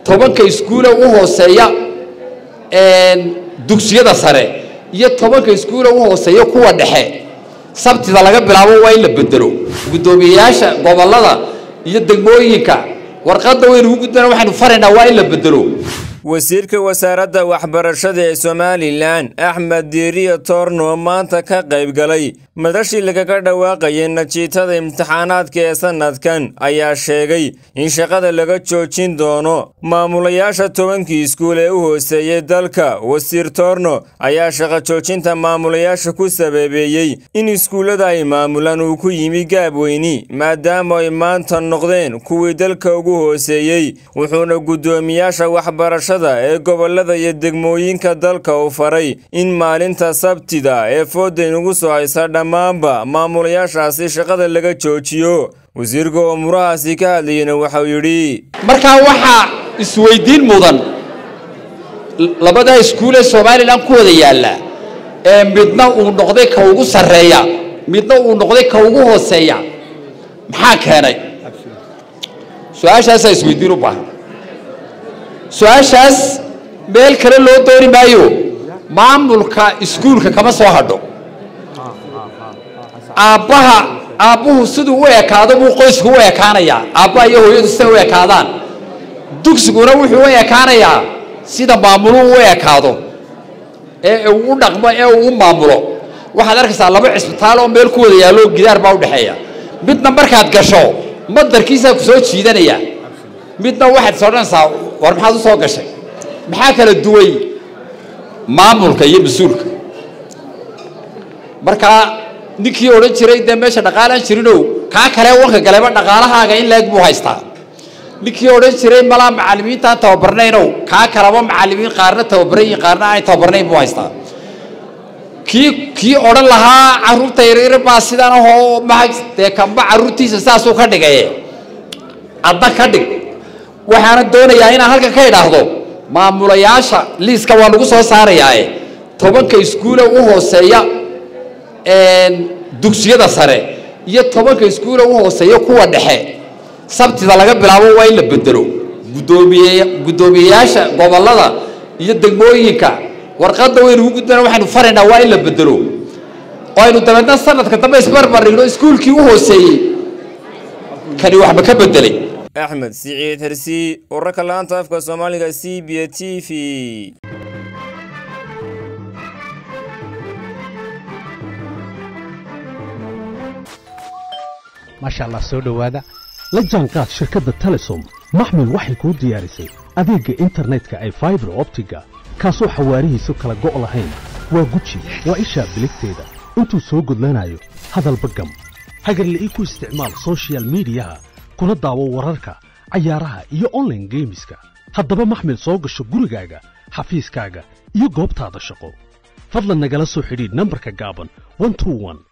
tobanka iskuule u hooseeya dugsiyada sare iyo tobanka iskuule u hooseeya kuwa dhexe sabtida laga bilaabo waa in la bedelo guddoomiyeyaasha gobollada iyo degmooyinka warqadda waynu ugu gudbana waxaynu faraynaa waa in la bedelo wasiirka wasaaradda waxbarashada ee somalilan axmed diiriyo toorno maanta ka qayb galay madashii lagaga dhawaaqayay najiitada imtixaanaadka ee sannadkan ayaa sheegay in shaqada laga joojin doono maamulayaasha tobankii iskuul ee u hooseeyey dalka wasiir toorno ayaa shaqo joojinta maamulayaasha ku sababeeyey in iskuullada ay maamulaan uu ku yimi gaabweyni maadaama ay maanta noqdeen kuwii dalka ugu hooseeyey wuxuuna guddoomiyaasha waxbarashada ee gobollada iyo degmooyinka dalka uu faray in maalinta sabtida ee foodaynugu soo haysa dhammaanba maamulayaashaasi shaqada laga joojiyo wasiirka oo murahaasi ka hadlayena waxau yidhi markaa waxaa isweydiin mudan labadaa iskuulee somalilan ku wada yaalla ee midna uu noqday ka ugu sarreeya midna uu noqday ka ugu hooseeya maxaa keenay su-aashaasaa isweydiin u baahan su-aashaas meel kale loo dooni maayo maamulka iskuulka kama soo hadho aabbaha aabbuhu siduu u ekaado buu qoysku u ekaanayaa aabbaha iyo hooyadu siday u ekaadaan dugsiguna wuxuu u ekaanayaa sida maamuluhu u ekaado ee uu u dhaqmo ee uu u maamulo waxaad arkaysaa laba cisbitaal oo meel ku wada yaallo gidaar baa udhexeeya midna markaad gasho madarkiisaa ku soo jiidanaya midna waxaad is odhanaysaa war maxaad u soo gashay maxaa kala duway maamulka iyo mas-uulka markaa ninkii odhan jiray dee meesha dhaqaalaan jirinow kaa kale wanka galeba dhaqaalahaaga in laeg buu haystaa ninkii odhan jiray malaa macallimiintaan tababarnaynow kaa kaleba macallimiin qaarna tababaran yihin qaarna aan tababarnayn buu haystaa kii kii odhan lahaa carruurta yaryar baa sidan ahoo maa dee kamba carruurtiisa saasuu ka dhigaye adna ka dhig waxaana doonayaa inaan halkan ka idhaahdo maamulayaasha liiska waa lagu soo saarayaae tobanka iskuule u hooseeya dugsiyada sare iyo tobanka iskuule u hooseeya kuwa dhexe sabtida laga bilaabo waa in la bedelo gudoomiye guddoomiyeyaasha gobollada iyo degmooyinka warqadda waynu ugu gudbana waxaynu faraynaa waa in la bedelo oo aynu dabeedna sanadka dambe isbarbarigno iskuulkii u hooseeyey kani waxba ka bedelay axmed siciid hersi wararka laanta afka soomaaliga c b t v maasha allah soo dhowaada la jaanqaad shirkadda telesom maxmil waxay kuu diyaarisay adeegga internetka ay faibar optiga kaasoo xawaarihiisu kala go' lahayn waa guji waa ishaa biligteeda intuu soo gudlanayo hadalba gam hagarla'ii ku isticmaal sochial midiyaha kuna daawo wararka cayaaraha iyo onlaine geemiska haddaba maxmil soo gasho gurigaaga xafiiskaaga iyo goobtaada shaqo fadlan nagala soo xidhiidh nambarka gaaban